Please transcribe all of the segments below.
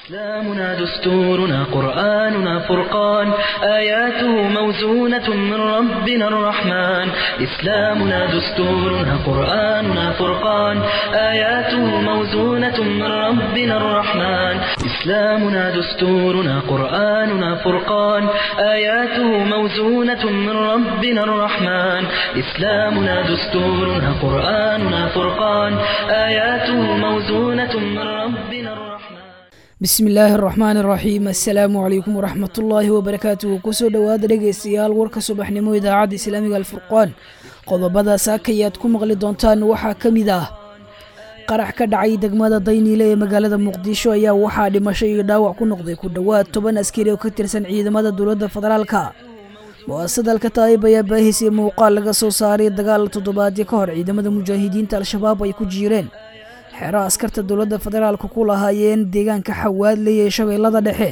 إسلامنا دستورنا قرآننا فرقان آياته موزونة من ربنا الرحمن إسلامنا دستورنا قرآننا فرقان آياته موزونة من ربنا الرحمن إسلامنا دستورنا قرآننا فرقان آياته موزونة من ربنا الرحمن إسلامنا دستورنا قرآننا فرقان آياته موزونة من ربنا الرحمن bismi illaahi araxmaan araxiim assalaamu calaykum waraxmatullaahi wabarakaatuhu kusoo dhowaada dhegaystayaal warka subaxnimo idaacadda islaamiga alfurqaan qodobada saakayaad ku maqli doontaan waxaa ka mid ah qarax ka dhacay degmada dayniile ee magaalada muqdisho ayaa waxaa dhimasho iyo dhaawac ku noqday ku dhowaad toban askari oo ka tirsan ciidamada dowladda federaalka mu-asadalka taayib ayaa baahisay muuqaal laga soo saaray dagaal toddobaadyo ka hor ciidamada mujaahidiinta al-shabaab ay ku jiireen xero askarta dowladda federaalka ku lahaayeen deegaanka xawaadley ee shabeellada dhexe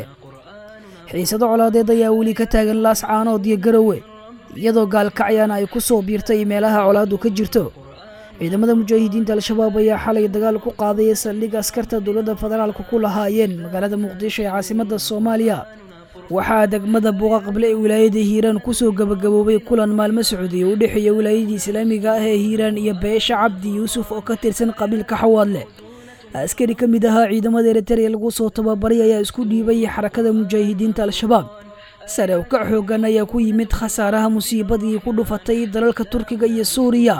xiisado colaadeed ayaa weli ka taagan laas caanood iyo garowe iyadoo gaalkacyana ay ku soo biirtay meelaha colaadu ka jirto ciidamada mujaahidiinta al-shabaab ayaa xalay dagaal ku qaaday saldhig askarta dowladda federaalka ku lahaayeen magaalada muqdisho ee caasimadda soomaaliya waxaa degmada buuqa qable ee wilaayada hiiraan kusoo gabagaboobay kulan maalmo socday oo u dhexeeya wilaayadii islaamiga ah ee hiiraan iyo beesha cabdi yuusuf oo ka tirsan qabiilka xawaadle askari ka mid ahaa ciidamada eritrea lagu soo tababaray ayaa isku dhiibay xarakada mujaahidiinta al-shabaab sare u kac xoogan ayaa ku yimid khasaaraha musiibadii ku dhufatay dalalka turkiga iyo suuriya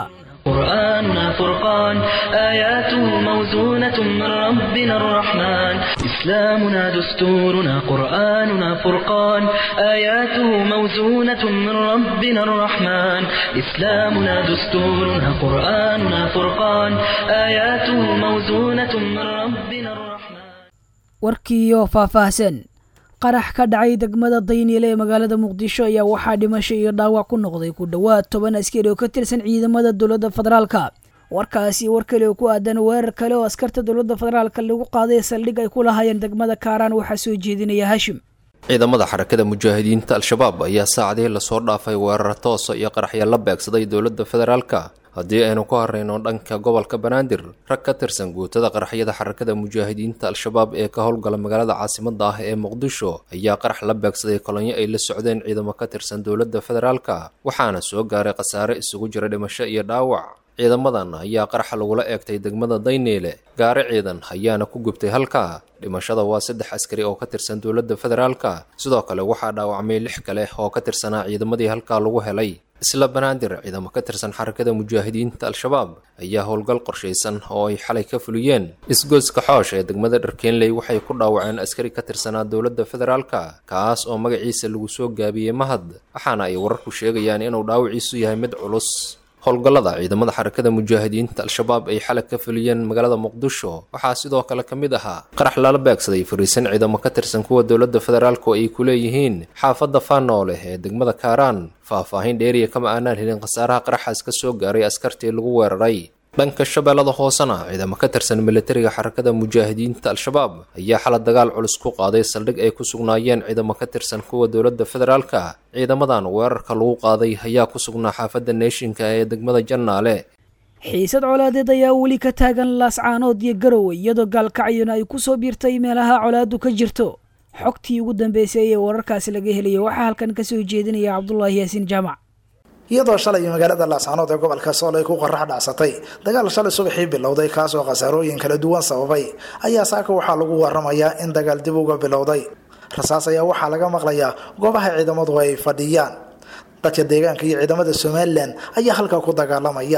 قرآننا فرقان آياته موزونة من ربنا الرحمن إسلامنا دستورنا قرآننا فرقان آياته موزونة من ربنا الرحمن إسلامنا دستورنا قرآننا فرقان آياته موزونة من ربنا الرحمن warkiiyo faahfaahsan qarax ka dhacay degmada dayniile ee magaalada muqdisho ayaa waxaa dhimasho iyo dhaawac ku noqday ku dhowaad toban askari oo ka tirsan ciidamada dowladda federaalka warkaasi war kale oo ku aadan weerar kale oo askarta dowladda federaalka lagu qaaday saldhig ay ku lahaayeen degmada kaaraan waxaa soo jeedinaya hashim ciidamada xarakada mujaahidiinta al-shabaab ayaa saacadihii lasoo dhaafay weerar toosa iyo qaraxya la beegsaday dowladda federaalka haddii aynu ku harayno dhanka gobolka banaadir rag ka tirsan guutada qaraxyada xarakada mujaahidiinta al-shabaab ee ka howlgala magaalada caasimada ah ee muqdisho ayaa qarax la beegsaday kolonyo ay la socdeen ciidamo ka tirsan dowladda federaalka waxaana soo gaaray khasaare isugu jira dhimasho iyo dhaawac ciidamadan ayaa qaraxa lagula eegtay degmada dayniile gaari ciidan ayaana ku gubtay halka dhimashada waa saddex askari oo ka tirsan dowladda federaalka sidoo kale waxaa dhaawacmay lix kale oo ka tirsanaa ciidamadii halkaa lagu helay isla banaadir ciidamo ka tirsan xarakada mujaahidiinta al-shabaab ayaa howlgal qorshaysan oo ay xalay ka fuliyeen isgoyska xoosh ee degmada dharkeenley waxay ku dhaawaceen askari ka tirsanaa dowladda federaalka kaas oo magaciisa lagu soo gaabiyey mahad waxaana ay wararku sheegayaan inuu dhaawiciisu yahay mid culus howlgallada ciidamada xarakada mujaahidiinta al-shabaab ay xalag ka fuliyeen magaalada muqdisho waxaa sidoo kale ka mid ahaa qarax lala beegsaday fariisan ciidamo ka tirsan kuwa dowladda federaalku ay ku leeyihiin xaafadda faanooleh ee degmada kaaraan faah-faahin dheeriya kama aanaan helin khasaaraha qaraxaas ka soo gaaray askartii lagu weeraray dhanka shabeellada hoosena ciidamo ka tirsan militariga xarakada mujaahidiinta al-shabaab ayaa xala dagaal culus ku qaaday saldhig ay ku sugnaayeen ciidamo ka tirsan kuwa dowladda federaalka ciidamadan weerarka lagu qaaday ayaa ku sugnaa xaafadda neeshinka ee degmada jannaale xiisad colaadeed ayaa weli ka taagan laascaanood iyo garowe iyadoo gaalkacyona ay ku soo biirtay meelaha colaadu ka jirto xogtii ugu dambeysay ee wararkaasi laga helaya waxaa halkan ka soo jeedinaya cabdulaahi yaasiin jaamac iyadoo shalay magaalada laascaanood ee gobolka sool ay ku qarax dhacsatay dagaal shalay subaxii bilowday kaasoo khasaarooyin kala duwan sababay ayaa saaka waxaa lagu waramayaa in dagaal dib uga bilowday rasaas ayaa waxaa laga maqlayaa goobaha ciidamadu ay fadhiyaan dadka deegaanka iyo ciidamada somalilan ayaa halkaa ku dagaalamaya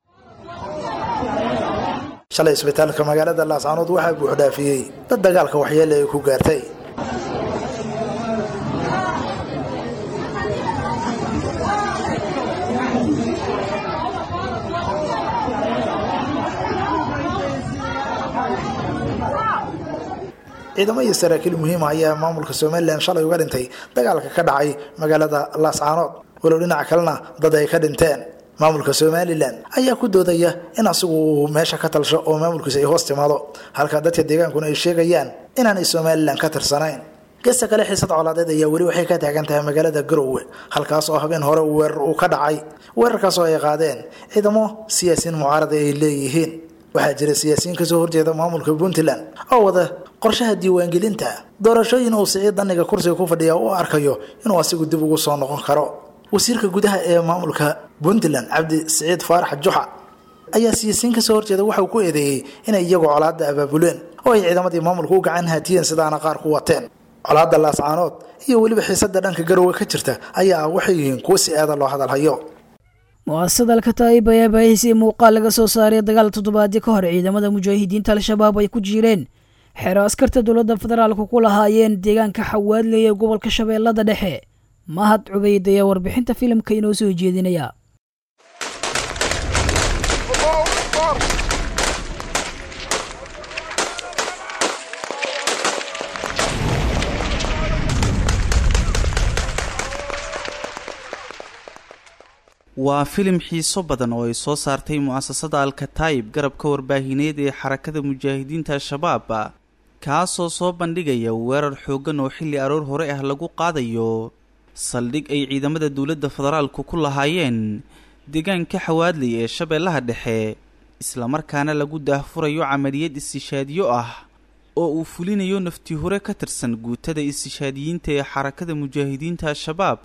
shalay isbitaalka magaalada laascaanood waxaa buuxdhaafiyey dad dagaalka waxyeele ay ku gaartay ciidamo iyo saraakiil muhiima ayaa maamulka somalilan shalay uga dhintay dagaalka ka dhacay magaalada laascaanood walow dhinaca kalena dad ay ka dhinteen maamulka somalilan ayaa ku doodaya in asigu uu meesha ka talsho oo maamulkiisa ay hoos timaado halka dadka deegaankuna ay sheegayaan inaanay somalilan ka tirsanayn gesta kale xiisad colaadeed ayaa weli waxay ka taagan tahay magaalada garowe halkaas oo habeen hore weerar uu ka dhacay weerarkaas oo ay qaadeen ciidamo siyaasiyiin mucaarada ay leeyihiin waxaa jira siyaasiyiin kasoo horjeeda maamulka puntland oo wada qorshaha diiwaangelinta doorashooyin uu siciid daniga kursiga ku fadhiya u arkayo inuu asigu dib ugu soo noqon karo wasiirka gudaha ee maamulka puntland cabdi siciid faarax juxa ayaa siyaasiyiin kasoo horjeeda waxauu ku eedeeyey inay iyagu colaada abaabuleen oo ay ciidamadii maamulka u gacan haatiyeen sidaana qaar ku wateen colaada laascaanood iyo weliba xiisada dhanka garowe ka jirta ayaa ah waxay yihiin kuwo si aada loo hadalhayo mu-asasada alkataa'ib ayaa baahisay muuqaal laga soo saaray dagaal toddobaadyo ka hor ciidamada mujaahidiinta al-shabaab ay ku jireen xeero askarta dowladda federaalku ku lahaayeen deegaanka xawaadley ee gobolka shabeellada dhexe mahad cubayd ayaa warbixinta filimka inoo soo jeedinaya waa filim xiiso badan oo ay soo saartay mu'asasada alkataa'ib garabka warbaahineed ee xarakada mujaahidiinta al-shabaab kaasoo soo bandhigaya weerar xooggan oo xilli aroor hore ah lagu qaadayo saldhig ay ciidamada dowladda federaalku ku lahaayeen deegaanka xawaadley ee shabeellaha dhexe islamarkaana lagu daahfurayo camaliyad istishaadiyo ah oo uu fulinayo nafti hore ka tirsan guutada istishaadiyiinta ee xarakada mujaahidiinta al-shabaab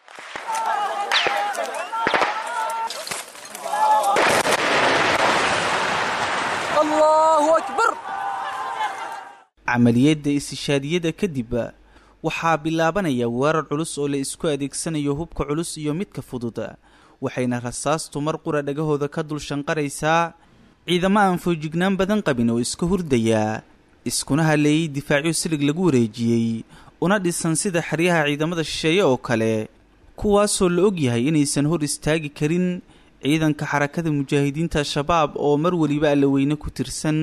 camaliyadda istishaadiyada kadib waxaa bilaabanaya weerar culus oo la isku adeegsanayo hubka culus iyo midka fudud waxayna rasaastu mar qura dhagahooda ka dul shanqaraysaa ciidamo aan foojignaan badan qabin oo iska hurdaya iskuna haleeyey difaacyo silig lagu wareejiyey una dhisan sida xeryaha ciidamada shisheeye oo kale kuwaasoo la og yahay inaysan hor istaagi karin ciidanka xarakada mujaahidiinta al-shabaab oo mar weliba allaweyne ku tirsan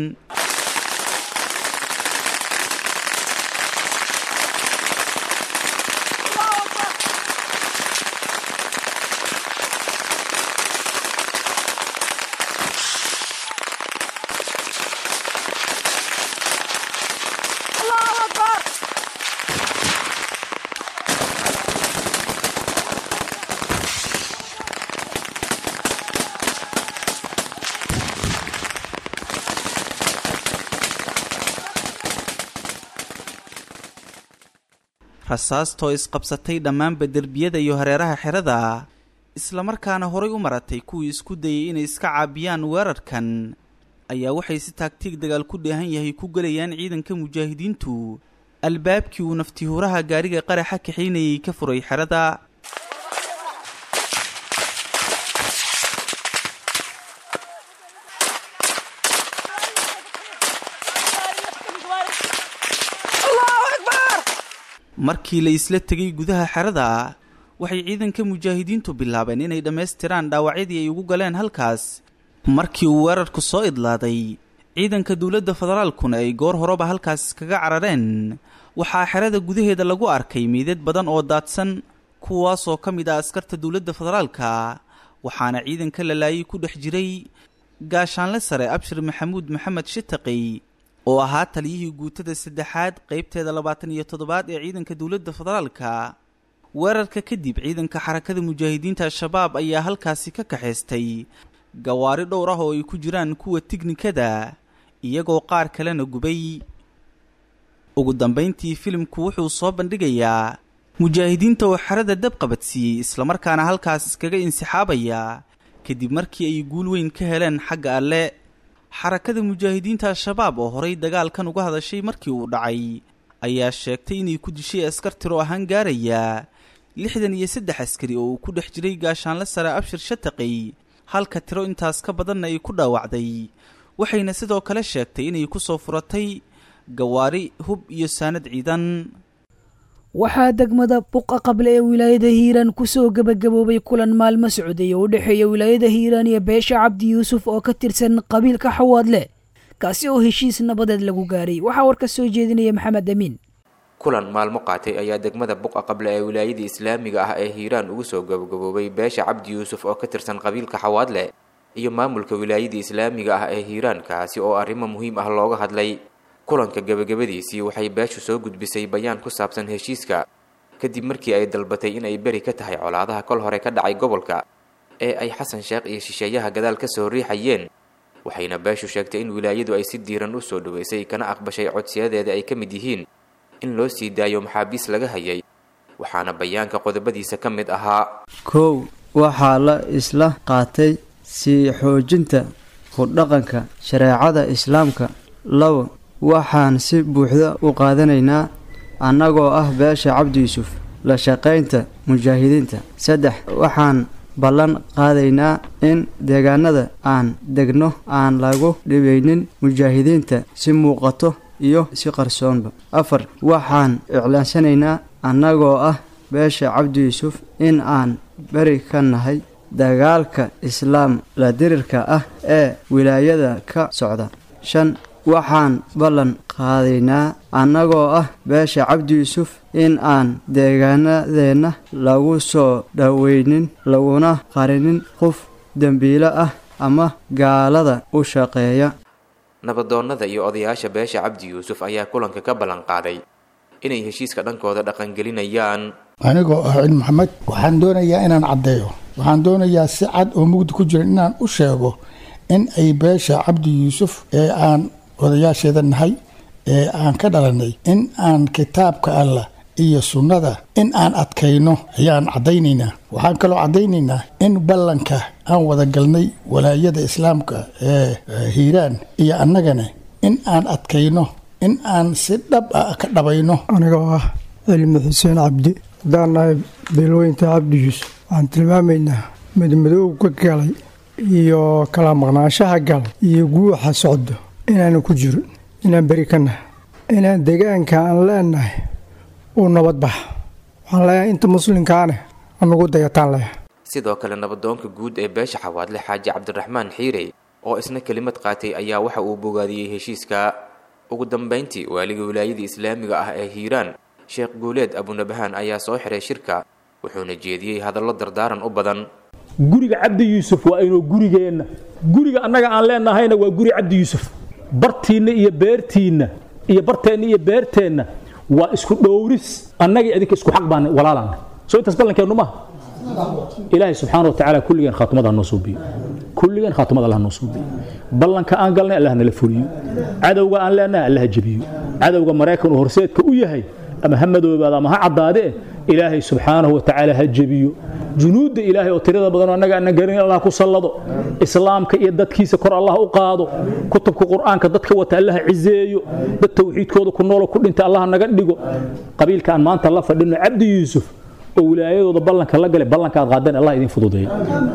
rasaastoo isqabsatay dhammaanba derbiyada iyo hareeraha xerada islamarkaana horay u maratay kuwii isku dayay inay iska caabiyaan weerarkan ayaa waxay si taagtiig dagaal ku dheehan yahay ku gelayaan ciidanka mujaahidiintu albaabkii uu naftihuuraha gaariga qaraxa kaxaynayay ka furay xerada markii la isla tegay gudaha xerada waxay ciidanka mujaahidiintu bilaabeen inay dhammaystiraan dhaawacyadii ay ugu galeen halkaas markii uu weerarku soo idlaaday ciidanka dowladda federaalkuna ay goor horeba halkaas iskaga carareen waxaa xerada gudaheeda lagu arkay meydad badan oo daadsan kuwaasoo ka mid ah askarta dowladda federaalka waxaana ciidanka la laayay ku dhex jiray gaashaanle sare abshir maxamuud maxamed shitaqi oo ahaa taliyihii guutada saddexaad qaybteeda labaatan iyo toddobaad ee ciidanka dowladda federaalka weerarka kadib ciidanka xarakada mujaahidiinta al-shabaab ayaa halkaasi ka kaxaystay gawaari dhowr ah oo ay ku jiraan kuwa tiknikada iyagoo qaar kalena gubay ugu dambayntii filimku wuxuu soo bandhigayaa mujaahidiinta oo xerada dab qabadsiiyey islamarkaana halkaas iskaga insixaabaya kadib markii ay guul weyn ka heleen xagga alle xarakada mujaahidiinta al-shabaab oo horay dagaalkan uga hadashay markii uu dhacay ayaa sheegtay inay ku dishay askar tiro ahaan gaaraya lixdan iyo saddex askari oo uu ku dhex jiray gaashaanle sare abshir shataqi halka tiro intaas ka badanna ay ku dhaawacday waxayna sidoo kale sheegtay inay ku soo furatay gawaari hub iyo saanad ciidan waxaa degmada buqa qable ee wilaayada hiiraan kusoo gebagaboobay kulan maalmo socday oo u dhexeeya wilaayada hiiraan iyo beesha cabdi yuusuf oo ka tirsan qabiilka xawaadle kaasi oo heshiis nabadeed lagu gaaray waxaa warka soo jeedinaya maxamed amiin kulan maalmo qaatay ayaa degmada buqa qable ee wilaayada islaamiga ah ee hiiraan ugu soo gabagaboobay beesha cabdi yuusuf oo ka tirsan qabiilka xawaadle iyo maamulka wilaayada islaamiga ah ee hiiraan kaasi oo arrimo muhiim ah looga hadlay kulanka gebagabadiisii waxay beeshu soo gudbisay bayaan ku saabsan heshiiska kadib markii ay dalbatay inay beri ka tahay colaadaha kol hore ka dhacay gobolka ee ay xasan sheekh iyo shisheeyaha gadaal ka soo riixayeen waxayna beeshu sheegtay in wilaayadu ay si diiran u soo dhoweysay kana aqbashay codsiyadeeda ay ka mid yihiin in loo sii daayo maxaabiis laga hayay waxaana bayaanka qodobadiisa ka mid ahaa kow waxaa la isla qaatay sii xoojinta ku-dhaqanka shareecada islaamka labo waxaan si buuxda u qaadanaynaa annagoo ah beesha cabdi yuusuf la shaqaynta mujaahidiinta saddex waxaan ballan qaadaynaa in deegaanada aan degno aan lagu dhibaynin mujaahidiinta si muuqato iyo si qarsoonba afar waxaan iclaansanaynaa annagoo ah beesha cabdi yuusuf in aan beri ka nahay dagaalka islaam la dirirka ah ee wilaayada ka socda shan waxaan ballan qaadaynaa annagoo ah beesha cabdi yuusuf in aan deegaanadeenna lagu soo dhoweynin laguna qarinin qof dembiilo ah ama gaalada u shaqeeya nabadoonnada iyo odayaasha beesha cabdi yuusuf ayaa kulanka ka ballan qaaday inay heshiiska dhankooda dhaqangelinayaan anigoo ah cil maxamed waxaan doonayaa inaan caddeeyo waxaan doonayaa si cad oo mugdi ku jiran inaan u sheego in ay beesha cabdi yuusuf ee aan odayaasheeda nahay ee aan ka dhalanay in aan kitaabka allah iyo sunnada in aan adkayno ayaan caddaynaynaa waxaan kaloo caddaynaynaa in ballanka aan wada galnay walaayada islaamka ee hiiraan iyo annagana in aan adkayno in aan si dhab ah ka dhabayno anigoo ah cilmi xuseen cabdi haddaan nahay beelweynta cabdi yuusuf waxaan tilmaamaynaa madmadoow ka galay iyo kala maqnaanshaha galay iyo guuxa socdo inaanu ku jirin inaan beri ka nahay inaan deegaanka aan leenahay uu nabad baxa waxaan leeyahay inta muslimkaane anugu dayataan leeyahay sidoo kale nabadoonka guud ee beesha xawaadle xaaji cabdiraxmaan xiirey oo isna kelimad qaatay ayaa waxa uu bogaadiyey heshiiska ugu dambayntii waaliga wilaayada islaamiga ah ee hiiraan sheekh guuleed abunabahaan ayaa soo xiray shirka wuxuuna jeediyey hadallo dardaaran u badan guriga cabdi yuusuf waa inuu gurigeenna guriga annaga aan leenahayna waa guri cabdi yuusuf bartiinna iyo beertiinna iyo barteenna iyo beerteenna waa isku dhowris annaga idinka isku xaq baan walaalaan soo intaas ballankeennu maaha ilaahay subxaana watacaala kulligeen khaatumada hanoo suubiyo kulligeen khaatumada allah hanoo suubiyo ballanka aan galnay allah nala fuliyo cadowga aan leenahay allah ha jebiyo cadowga maraykan uu horseedka u yahay ama ha madoobaada ama ha caddaadee ilaahay subxaanahu watacaala ha jebiyo junuudda ilaahay oo tirada badan oo annaga aanan garin allah ku sallado islaamka iyo dadkiisa kor allah u qaado kutubka qur'aanka dadka wata allah cizeeyo dad tawxiidkooda ku noolo ku dhinta allah naga dhigo qabiilka aan maanta la fadhino cabdi yuusuf oo wilaayadooda ballanka la galay ballanka aad qaadeen allah idin fududeeyo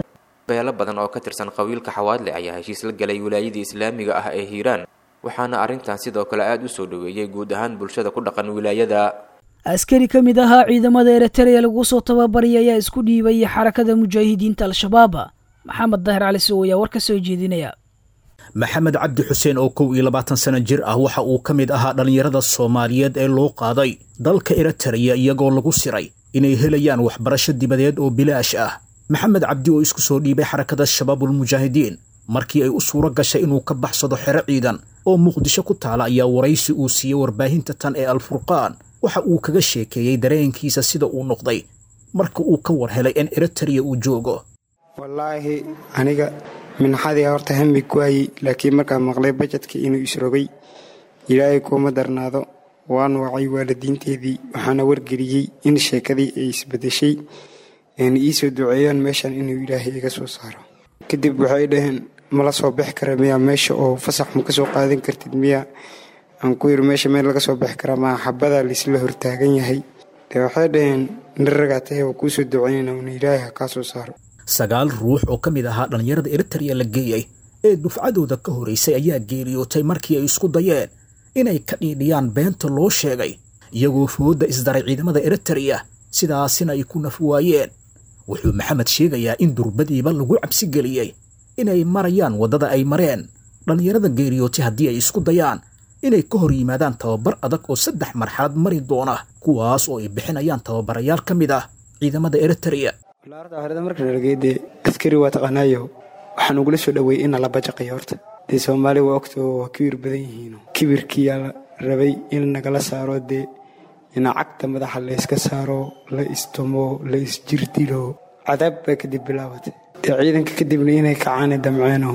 beelo badan oo ka tirsan qabiilka xawaadle ayaa heshiis la galay wilaayadii islaamiga ah ee hiiraan waxaana arrintan sidoo kale aada u soo dhoweeyey guud ahaan bulshada ku dhaqan wilaayada askari ka mid ahaa ciidamada eritrea lagu soo tababaray ayaa isku dhiibay xarakada mujaahidiinta al-shabaab maxamed dahir cali sow ayaa war ka soo jeedinaya maxamed cabdi xuseen oo kow iyo labaatan sano jir ah waxa uu ka mid ahaa dhallinyarada soomaaliyeed ee loo qaaday dalka eritrea iyagoo lagu siray inay helayaan waxbarasho dibadeed oo bilaash ah maxamed cabdi oo isku soo dhiibay xarakada shabaabulmujaahidiin markii ay u suuro gashay inuu ka baxsado xero ciidan oo muqdisho ku taala ayaa waraysi uu siiyey warbaahinta tan ee alfurqaan waxa uu kaga sheekeeyey dareenkiisa sida uu noqday marka uu ka war helay in eritrea uu joogo wallaahi aniga minxadii horta hami kuwaayey laakiin markaan maqlay bajedkii inuu isrogay ilaahay kuuma darnaado waan wacay waalidiinteedii waxaana wargeliyey in sheekadii ay isbedeshay ayna ii soo duceeyaan meeshan inuu ilaahay iga soo saaro kadib waxay dhaheen mala soo bixi kara miyaa meesha oo fasax ma ka soo qaadan kartid miyaa aan ku yiri meesha meel laga soo bixi karaa maa xabadaa laisla hortaagan yahay dee waxay dhaheen nirragaa tahay waa kuu soo ducaynayna una ilaahay ha kaa soo saaro sagaal ruux oo ka mid ahaa dhallinyarada eritrea la geeyey ee dufcadooda ka horaysay ayaa geeriyootay markii ay isku dayeen inay ka dhiidhiyaan beenta loo sheegay iyagoo foodda isdaray ciidamada eritrea sidaasina ay ku naf waayeen wuxuu maxamed sheegayaa in durbadiiba lagu cabsi geliyey inay marayaan waddada ay mareen dhallinyarada geeriyootay haddii ay isku dayaan inay ka hor yimaadaan tababar adag oo saddex marxalad mari doona kuwaas oo ay bixinayaan tababarayaal ka mid ah ciidamada eritrea walaarta horeda marka nalageedee askari waa taqaanaayo waxaan ugula soo dhoweeyey in nala bajaqayo horta dee soomaali waa ogtoo waa kibir badan yihiin kibirkiyaa la rabay in nagala saaro dee ina cagta madaxa layska saaro la istumo la isjirdilo cadaab baa kadib bilaabatay dee ciidanka kadibna inay kacaani damceeno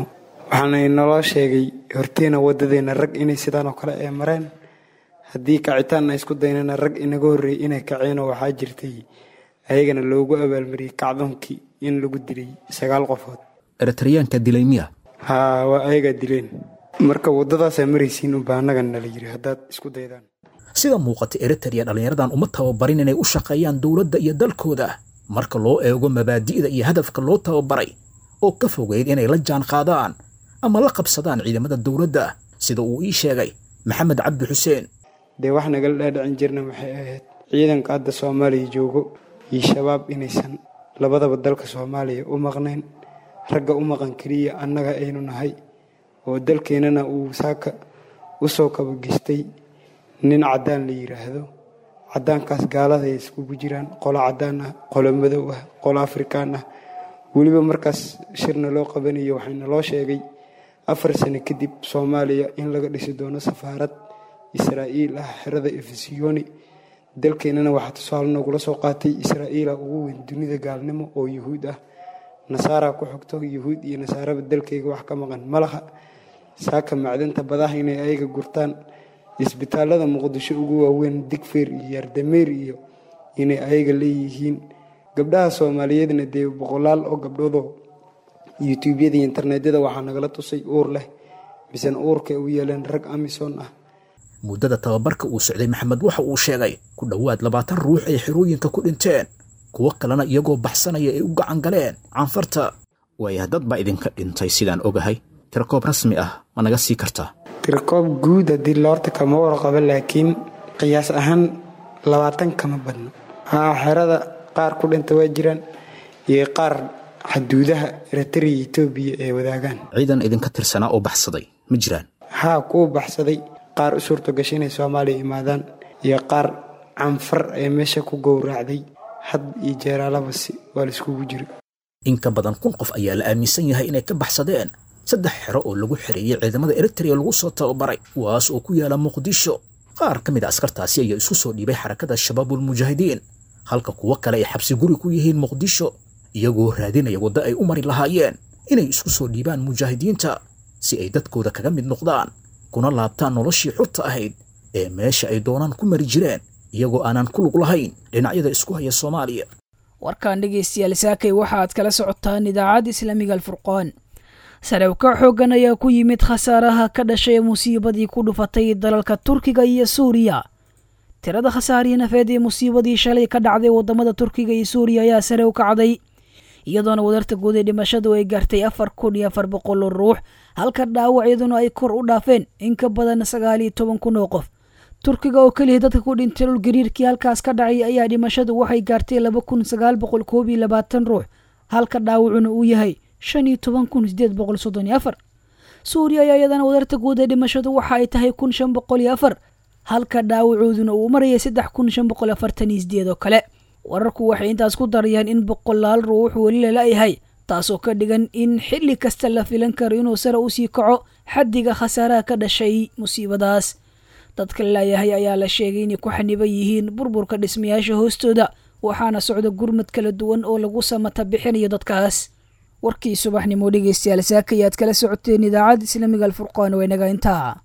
waxaana inaloo sheegay horteena waddadeena rag inay sidaan oo kale ay mareen haddii kacitaan ay isku daynana rag inaga horreeyey inay kaceenoo waxaa jirtay ayagana loogu abaalmariyey kacdoonkii in lagu dilay sagaal qofood eritreyaanka dilay miya haa waa ayagaa dileen marka waddadaasaa maraysiin unbaa annagan nala yiri haddaad isku daydaan sida muuqata eritrea dhallinyaradan uma tababarin inay u shaqeeyaan dowladda iyo dalkooda marka loo eego mabaadi'da iyo hadafka loo tababaray oo ka fogeyd inay la jaan qaadaan ama la qabsadaan ciidamada dowladda sida uu ii sheegay maxamed cabdi xuseen dee wax nagala dhaadhicin jirna waxay ahayd ciidanka hadda soomaaliya joogo iyo shabaab inaysan labadaba dalka soomaaliya u maqnayn ragga u maqan keliya annaga aynu nahay oo dalkeennana uu saaka u soo kabagistay nin caddaan la yidhaahdo caddaankaas gaalada ay iskugu jiraan qolo caddaan ah qolo madow ah qolo afrikaan ah weliba markaas shirna loo qabanayo waxayna loo sheegay afar sano kadib soomaaliya in laga dhisi doono safaarad israa'iil ah xerada efesiyoni dalkeennana waxaa tusaale noogula soo qaatay israa'iila ugu weyn dunida gaalnimo oo yuhuud ah nasaara ku xogto yuhuud iyo nasaaraba dalkayga wax ka maqan malaha saaka macdanta badaha inay ayaga gurtaan isbitaalada muqdisho ugu waaweyn digfeer iyo yardameer iyo inay ayaga leeyihiin gabdhaha soomaaliyeedna dee boqolaal oo gabdhoodoo yutuubyada iyo internetyada waxaa nagala tusay uur leh misena uurka u yeeleen rag amison ah muddada tababarka uu socday maxamed waxa uu sheegay ku dhowaad labaatan ruux ay xerooyinka ku dhinteen kuwo kalena iyagoo baxsanaya ay u gacan galeen canfarta waaya dad baa idinka dhintay sidaan ogahay tirakoob rasmi ah ma naga sii kartaa tirakoob guud haddii loorta kama warqabo laakiin qiyaas ahaan labaatan kama badno haa xerada qaar ku dhinta waa jiraan iyo qaar xaduudaha eritrea etoobiya ay wadaagaan ciidan idinka tirsanaa oo baxsaday ma jiraan haa kuwa baxsaday qaar u suurto gashay inay soomaaliya imaadaan iyo qaar canfar ee meesha ku gowraacday had iyo jeeraalabasi waa laiskugu jira in ka badan kun qof ayaa la aaminsan yahay inay ka baxsadeen saddex xero oo lagu xereeyey ciidamada eritrea lagu soo tababaray kuwaas oo ku yaala muqdisho qaar ka mid a askartaasi ayaa isku soo dhiibay xarakada shabaabulmujaahidiin halka kuwo kale ay xabsi guri ku yihiin muqdisho iyagoo raadinaya waddo ay u mari lahaayeen inay isku soo dhiibaan mujaahidiinta si ay dadkooda kaga mid noqdaan kuna laabtaan noloshii xurta ahayd ee meesha ay doonaan ku mari jireen iyagoo aanan ku lug lahayn dhinacyada isku haya soomaaliya warkan dhegeystayaal saakay waxa aad kala socotaan idaacadda islaamiga alfurqaan sarewka xooggan ayaa ku yimid khasaaraha ka dhashay musiibadii ku dhufatay dalalka turkiga iyo suuriya tirada khasaarihii nafeed ee musiibadii shalay ka dhacday wadamada turkiga iyo suuriya ayaa sare u kacday iyadoona wadarta guud ee dhimashadu ay gaartay afar kun iyo afar boqol oo ruux halka dhaawacyaduna ay kor u dhaafeen in ka badan sagaal iyo toban kun oo qof turkiga oo keliya dadka ku dhintay dhul gariirkii halkaas ka dhacay ayaa dhimashadu waxay gaartay laba kun sagaal boqol koob iyo labaatan ruux halka dhaawacuna uu yahay shan iyo toban kun sideed boqol soddon iyo afar suuriya ayaa iyadana wadarta guud ee dhimashadu waxa ay tahay kun shan boqol iyo afar halka dhaawacooduna uu marayay saddex kun shan boqol afartan iyo sideed oo kale wararku waxay intaas ku darayaan in boqolaal ruux weli lala-yahay taasoo ka dhigan in xilli kasta la filan karo inuu sare usii kaco xaddiga khasaaraha ka dhashay musiibadaas dadka lalayahay ayaa la sheegay inay ku xaniban yihiin burburka dhismayaasha hoostooda waxaana socda gurmad kala duwan oo lagu samata bixinayo dadkaas warkii subaxnimo dhegeystayaal saakayaad kala socoteen idaacadda islaamiga alfurqaan waa inaga intaa